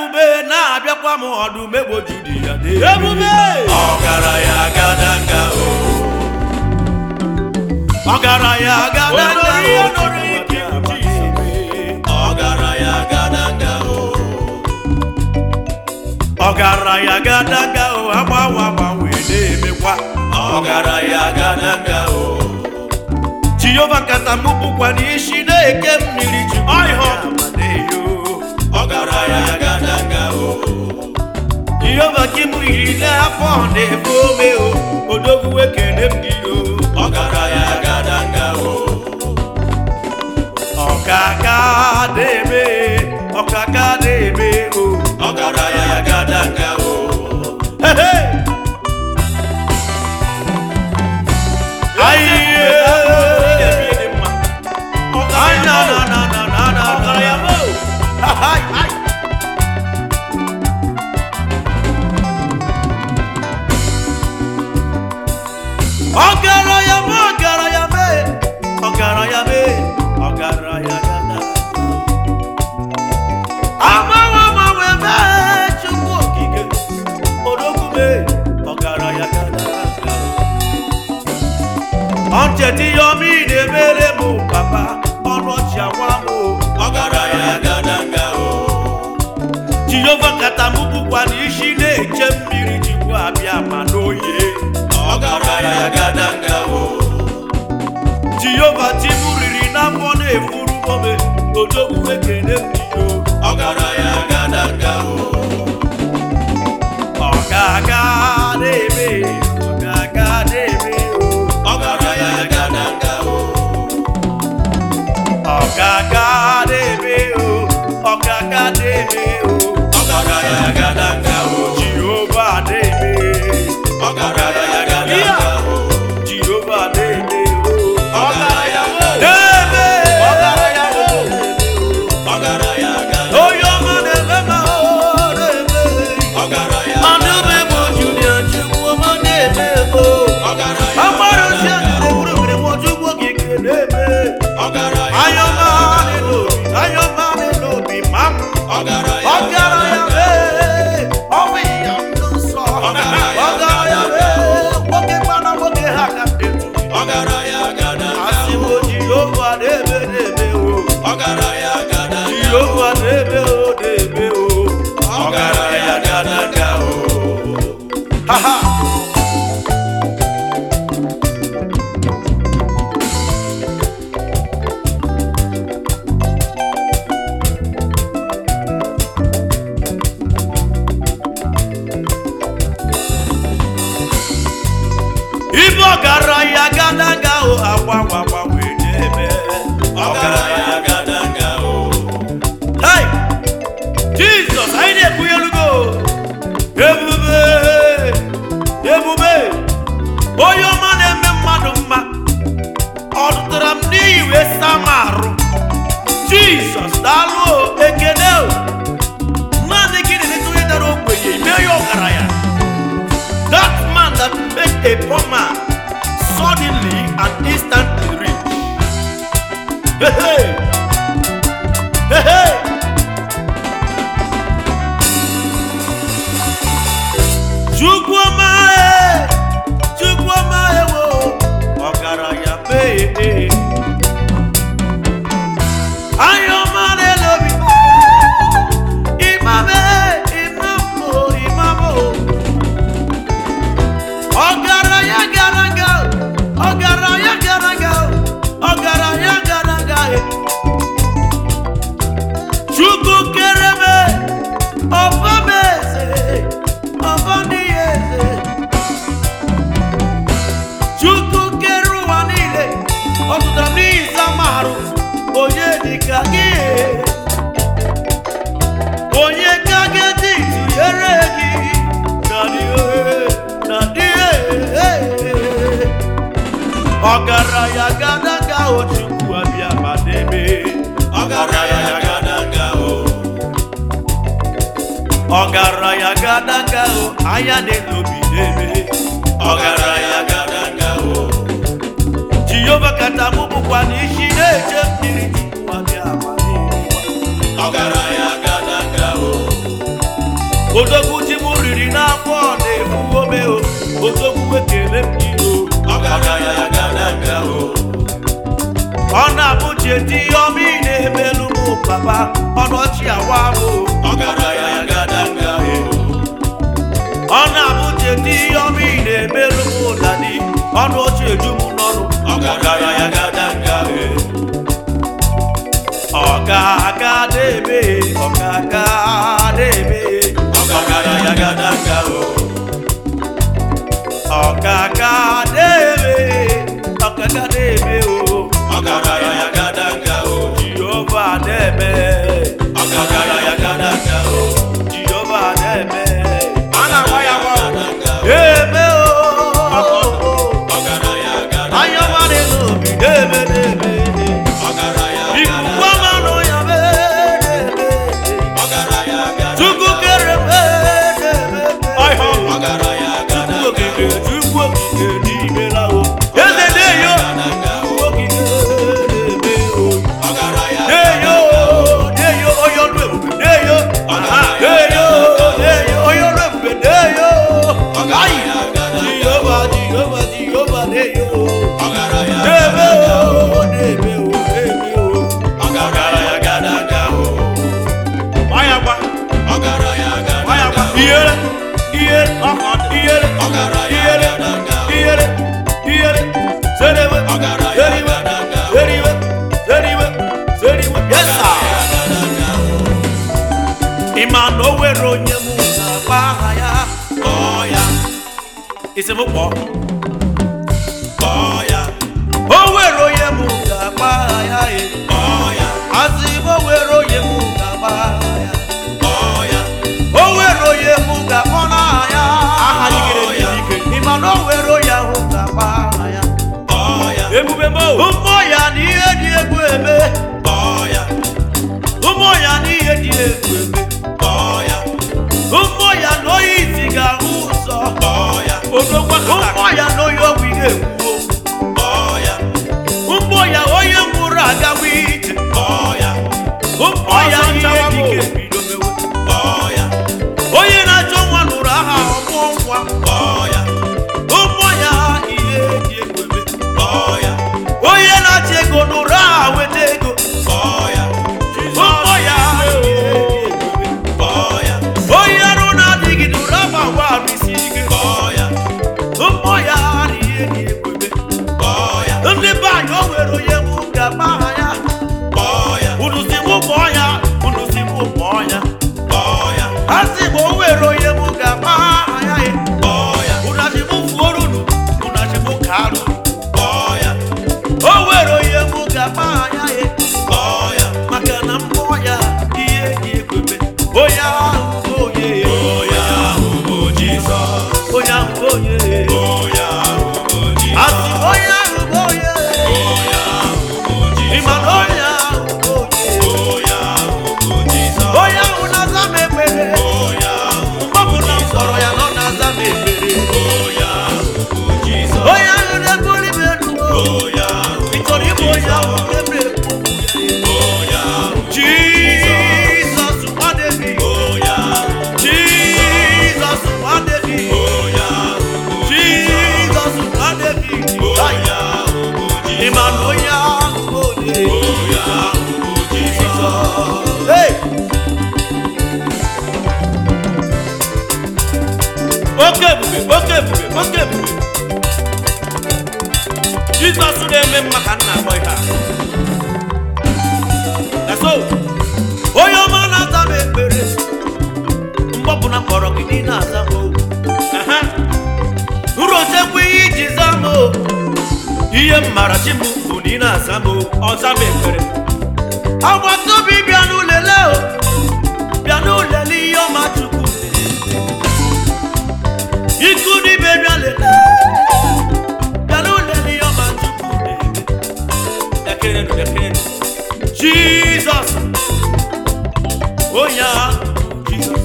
ebube na-abịakwa m ọdụm egbojiri ya dị Ebube! ọgaranya gadanga o ọgaranya gadanga Onori o onori ike ọgaranya gadanga o ọgaranya gadanga o agbanwe agbanwe na-emekwa ọgaranya gadanga o jehova kata m bụkwa n'isi na-eke mmiri ji ọhịa amadeyo ọgaranya gadanga o jehova ka m yiri n'afọ na-efe ome o odogwu ekene m gị o ọgaranya gadanga o ọkaka na-eme ọkaka na-eme o ọgaranya gadanga o Hehe! Ayiye! Ay, na, na, na, na, na, na, Ọgaranya na. m! Ay, ay. ọgaranya m ọgaranya m ọgaranya m ọgaranya gada agbanwe agbanwe mee chukwu okike odogwu m ọgaranya gada ọncheta ihe ọma ị na-emere m papa ọnụ ọchị agwa m ọgaranya gada nga o jehova kata m bụkwa n'isi na-eche mmiri jikwa abịa ma n'oye ọgaranya gadanga o jehova ti m riri n'afọ na-efuru ome odogwu ekene mbido ọgaranya gadanga o ọgaga na-eme ọgaga na-eme o ọgaranya gadanga o ọ̀gágá dèbè o ọ̀gágá dèbè o ọ̀gágá gàdàgà o jehova dèbè ọ̀gágá gàdàgà o jehova dèbè o ọ̀gágá dèbè Ọgaranya m! ọ̀gágá gàdàgà oyè ọmọ dèbè ma o dèbè ọ̀gágá ọdúnbẹ mo junior chukwu ọmọ dèbè o ọ̀gágá agbára ṣe àgbèrè wúrẹ́wúrẹ́ wọn chukwu kìkì dèbè ọ̀gágá ayọ̀mọ́ nínú òbí ayọ̀mọ́ nínú òbí máa mú ọ̀gáráyà bẹ́ẹ̀ ọ̀bí ìyá ló sọ ọ̀gáráyà bẹ́ẹ̀ wókè gbaná wókè hà ká tètè àsìwò jìhófà débè débè o jìhófà débè o débè o ọ̀gáráyà gàdàgà o. Ha ha. ibe ọgaranya gadaga o agbanwe agbanwe na-eme ọgaranya gadaga o hei jizọs anyị na-ekpunyelugo ebube ebube onye ọma na-eme mmadụ mma ọ dụtara m n'iyi wee saa m arụ jizọs daalụ o ekele o mmadụ gị na-eleta onye dara ogbenye mee ya ọgaranya That man that made a poor man suddenly and instantly rich. Hey, hey. Hey, hey. Chukwuma e, Chukwuma e wo, ọgaranya mee e. Ayọ̀mọ́ lè lóbi. Ìmàmẹ́, ìmàmọ́, ìmàmọ́ ọgaranya garaga ọgaranya garaga ọgaranya garaga chukwu kereme ọbọmeze ọbọniyeze chukwu kere ụwa niile ọtụtara n'ihi samarụ onye dịka gị onye ka ga-edi tụnyere gị na n'ihe na n'ihe ọgaranya gadaga o chukwu abịa ma n'ebe ọgaranya gadaga o ọgaranya gadaga o anya na-elobi n'ebe ọgaranya gadaga o jehova kata mụ bụkwa n'isi na-eche mmiri chukwu abịa ma n'ebe ọgaranya gadaga o odogwu ji m riri n'afọ na-efu ome o odogwu ekele m iyo ọgaranya gadanga o ọ na-abụ cheti ọma ị na-emelu m papa ọnọchi awa m o ọgaranya gadanga o ọ na-abụ cheti ọma ị na-emelu m dadi ọnụ ọchị eju m n'ọnụ ọgaranya gadanga o ọgaga na-eme ọgaga na-eme ọgaranya gadanga o ọgaga na-eme ọgaga na-eme o ọgaranya gadanga o jehova na-eme ọgaranya gadanga o jehova na-eme a na-agba ya gba gadanga o eme o ọgaranya gadanga anya mmadụ n'obi na-eme na-eme ọgaranya ikuku gadanga amanụ ya mee na-eme ọgaranya gadanga chukwu kere mee na-eme ọgaranya chukwu gadanga okike chukwu okike n'ime lawo eze na-eyo gadanga o chukwu okike na-eme o ọgaranya na-eyo na-eyo onye ọrụ ebube na-eyo aha na-eyo na-eyo onye ọrụ ebube na-eyo ayi ọgaranya gadanga jehova jehova jehova na-eyo ọgaranya na-eme o na-eme o na-eme o ọgaranya gadanga o gbaya gba ọgaranya gbaya gba gadanga o ihere ihere ihere ọgaranya ihere gadanga o ihere ihere seriwe ọgaranya seriwe gadanga o seriwe seriwe seriwe yes sir ọgaranya gadanga o ịma na o nwere onye m na-agba aha ya kpọọ ya isi m kpọọ kpọọ ya o nwere onye m ga-agba aha ya e kpọọ ya asị m o nwere onye m ga-agba aha ya kpọọ ya o nwere onye m ga-akpọ n'aha ya aha yigere ya. ike ịma na o nwere onye ahụ ga-agba aha ya kpọọ ya ebube m ụmụ ya na ihe dị egwu eme kpọọ ya ụmụ ya na ihe dị egwu eme kpọọ ya ụmụ ya na onye isi ga-ahụ ụzọ kpọọ ya odogwa ụmụ ya na onye ọgwụ ihe ekwuo kpọọ ya ụmụ ya onye nwụrụ agawa ije kpọọ ya ụmụ ya ihe dike bido mewe kpọọ ya onye na-achọ nwa nụrụ aha ọmụọ nwa kpọọ ya ụmụ ya ihe dị egwu eme kpọọ ya onye na-achọ ego nụrụ aha weta ego kpọọ ya ụmụ ya ihe dị egwu eme kpọọ ya onye arụ na-adịghị nụrụ aha gwa arụ isi ike kpọọ ya ụmụ ya na ihe dị egwu eme kpọọ ya ndị be anyị o nwere onye mụ ga-agba aha ya kpọọ ya unu si mụ kpọọ ya unu si mụ kpọọ ya kpọọ ya a sị ma o nwere onye mụ ga-agba aha ya e. kpọọ ya unu achị mụ fuoro unu unu achị mụ ka arụ kpọọ ya o nwere onye mụ ga-agba aha ya e. kpọọ ya maka na mmụọ ya ihe dị ekwebe onye ahụ bụ onye onye ahụ bụ Jizọs onye ahụ bụ onye onye ahụ bụ a Jizọs sị ma onye ahụ bụ onye onye ahụ bụ ịma na Jizọs onye ahụ bụ onye onye ahụ bụ Jizọs onye ahụ na-aza m ekpere onye ahụ mgbe ọbụla m kpọrọ ya na ọ na-aza m ekpere onye ahụ bụ Jizọs onye ahụ na-ebuli m elu onye ahụ ị chọrọ ịbụ onye ahụ ebe ekwu onye ahụ Jizọs nwa David onye ahụ Jizọs nwa David onye ahụ bụ Jizọs nwa David onye ahụ bụ ị ma na onye ahụ bụ onye onye ahụ bụ Jizọs Hey! oke ebube oke ebube oke ebube jizọs na-eme mma ka nna akpọ ihe a eso onye ọma na-aza m ekpere mgbe ọbụla kpọrọ gị dị na-aza m o. Aha. nrochekwa ihe iji za m o. ihe m mara chi m bụ na ị na-aza m o. ọza m ekpere agbata obi bịa n'ụlele o bịa n'ụlele ihe ọma chukwu ikú níbẹ̀ bí a lè lẹ́ yàrá ò lè ní ọmọ chukwu n'ebe dẹkẹrẹ nù dẹkẹrẹ nù jesus onye ahụ jesus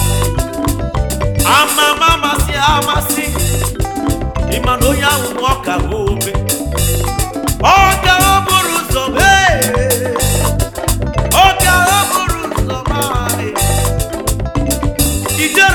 amama amasị amasị ịma na onye ahụ na ọka obe ọka oburu ụzọ mee ọka oburu ụzọ mee ijere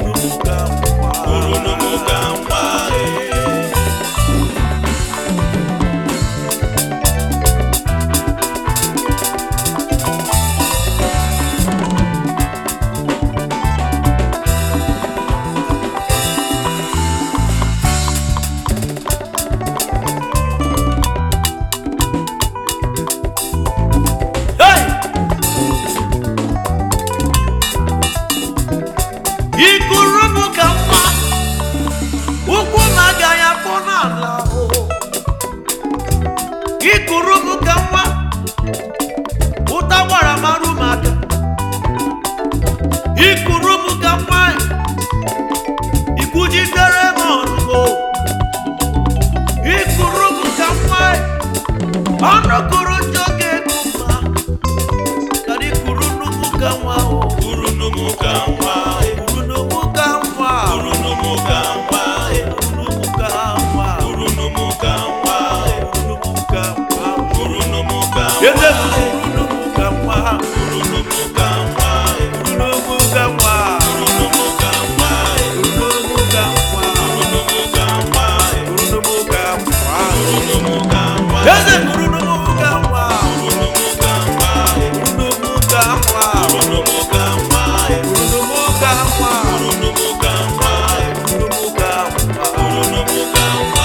ọnụ kụrụ njọ ga-egbu mma kadị kwuru nnukwu ka nwa o Kwuru n'ụmụ ka nwa. kwuru nnukwu ka nwa Kwuru n'ụmụ ka nwa. kwuru nnukwu ka nwa Kwuru n'ụmụ ka nwa. kwuru nnukwu ka nwa Kwuru n'ụmụ ka eze nwa. kwuru nnukwu ka nwa Kwuru n'ụmụ ka nwa. kwuru nnukwu ka nwa Kwuru n'ụmụ ka nwa. kwuru nnukwu ka nwa Kwuru n'ụmụ ka nwa. kwuru nnukwu ka nwa Kwuru n'ụmụ ka nwa. eze kwuru nnukwu ka nwa Kwuru n'ụmụ ka nwa. kwuru nnukwu ka nwa Kwuru n'ụmụ ka nwa. kwuru nnukwu ka nwa Kwuru n'ụmụ ka nwa. kwuru nnukwu ka nwa Kwuru n'ụmụ ka nwa.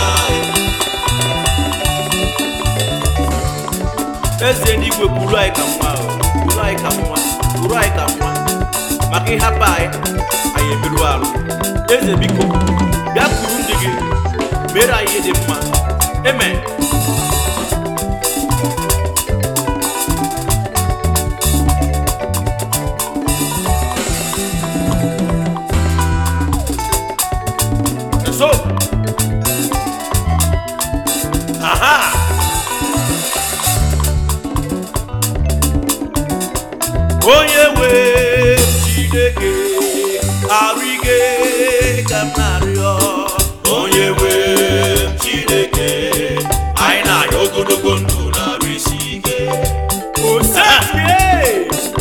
eze n'igwe kwuru anyị ka nwa o, kwuru anyị ka nwa kwuru anyị ka nwa maka ịhapụ anyị anyị emerụ arụ eze biko bịa kwuru ndị gị mere anyị ihe dị mma amen so aha onye nwe chineke arụ ike ka m na-arịọ onye nwe chineke anyị na-arịọ ogologo ndụ na-arụ isi ike osetie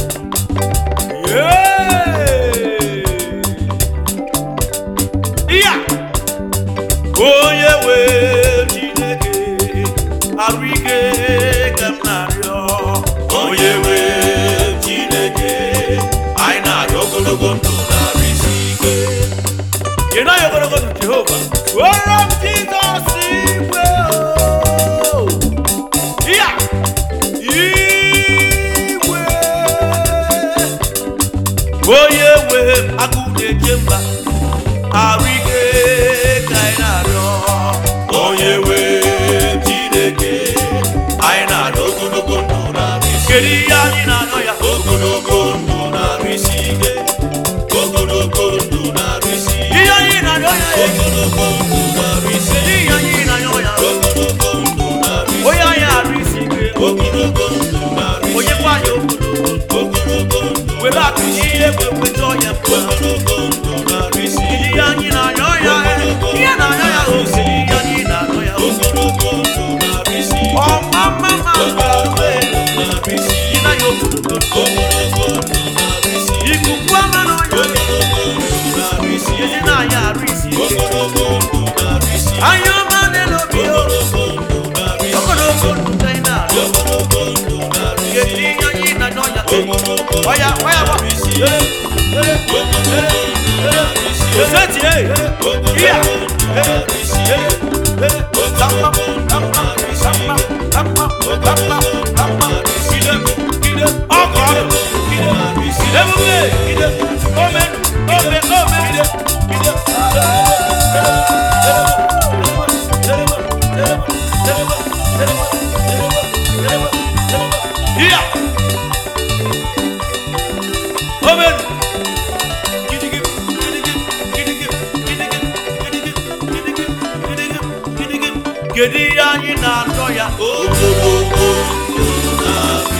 iya onye nwe chineke arụ ike ka m na-arịọ onye nwe chineke anyị na-arịọ ogologo ndụ na-arụ isi ike Ị naghị ogologo ndụ Jehova. Were m Jizọs igwe o. Ya. Igwe. Onye nwe m agụ na-eche mba. Arụ ike ka anyị na-arịọ. onye nwe chineke anyị na-arịọ ogologo ndụ na-arụ isi Kedu ihe anyị na-arịọ ya? ogologo ndụ na-arụ isi ike ogologo ndụ na-arụ isi ike Ihe anyị na-arịọ ya. ogologo ndụ na-arụ isi Kedu ihe anyị na-arịọ ya? ogologo ndụ na-arụ isi Onye anyị arụ isi ike. ogologo ndụ na-arụ isi Onye kwa anyị ogologo. ogologo ndụ Were akụ ihe ekwe kweta ọnya mma. ogologo ndụ na-arụ isi Ihe anyị na-arịọ ya. Ihe na-arịọ ya o siri ihe anyị na-arịọ ya o. ogologo ndụ na-arụ isi Ọma mma mma ogologo ndụ na-arụ isi Ị naghị ogologo. ogologo ndụ na-arụ isi Ikuku ama n'ọnya. ogologo ndụ na-arụ isi Ezi na-anya arụ isi. ogologo ndụ na-arụ isi Anya ọma n'elu obi o. ogologo ndụ na-arụ isi Ogologo ndụ ka ị na-arịọ. ogologo ndụ na-arụ isi Kedu ihe anyị na-arịọ ya? ogologo Ọya, ọya gba. Ere, ere, ere, ere. Oseti, eh. Iya. Ere, ere, ere. Tapa, tapa, tapa, tapa, tapa, tapa. Gide, gide. Ọkọ ọrụ. Gide, gide. Ebube, gide. Ome, ome, ome. Gide, gide. Iya. Amen. Gidigim, gidigim, gidigim, gidigim, gidigim, gidigim, gidigim, gidigim. Kedu ihe anyị na-arịọ ya? ogologo ndụ na-arụ